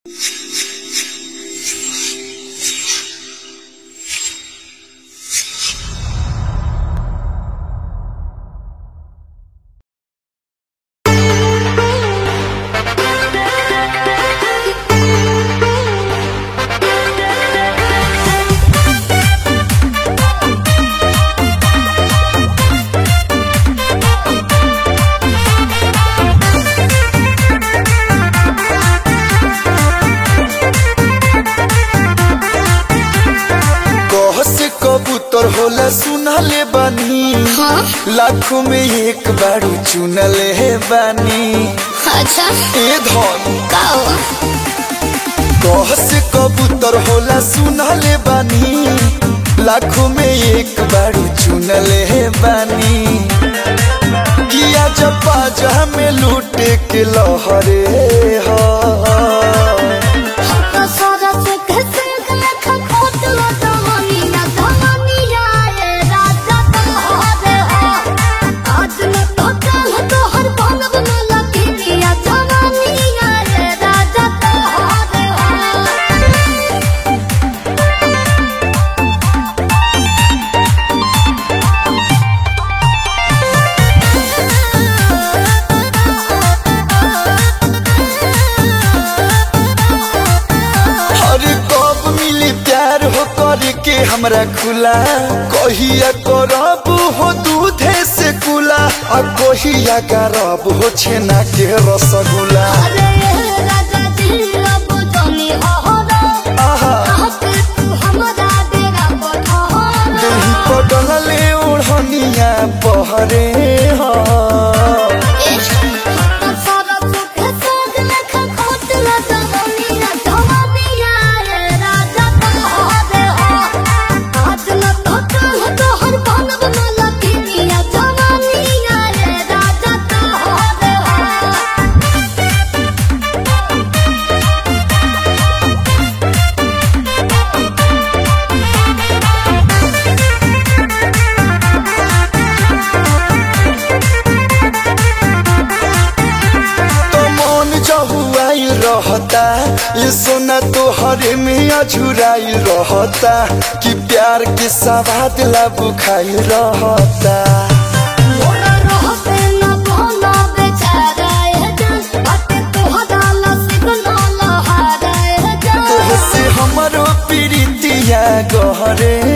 कबूतर होला सुनले बानी लाखों में एक बारू चुनले बानी अच्छा ए धन का हो कह से कबूतर होला सुनले बानी लाखों में एक बारू चुनले बानी किया जपा जहा में लूटे के लहरे हा हमको सारा से कैसे लेखा खोट लो दवानी ना दवानी आए राजा तुम्हारे हो आज न तो कल तो हर बनब न लगी या दवानी आए राजा तुम्हारे हो अरे कब मिली प्यार हो करके हमरा खुला कहिया करब हो दूधे से कुला आ कहिया करब हो छेना के रसगुल्ला अरे राजा जी अब जानी अहरा आहा आके तू हमरा डेरा पठारा दही पटल ले ओढ़निया बहरे हा सारा सुख साग लेखा खोट ला दवानी ना दवानी आए राजा तुम्हारे हो आज न तो कल तो हर बनब न लगी या दवानी आए राजा तुम्हारे हो तो मन जहुआई रहता ये सोना तो हरे में अझुराई रहता कि प्यार के सवाद ला बुखाई रहता मोरा रहते न बोला बेचारा ए जान बाटे तोहरा नसीब न लहारा ए जान तोहसे हमरो प्रीतिया गहरे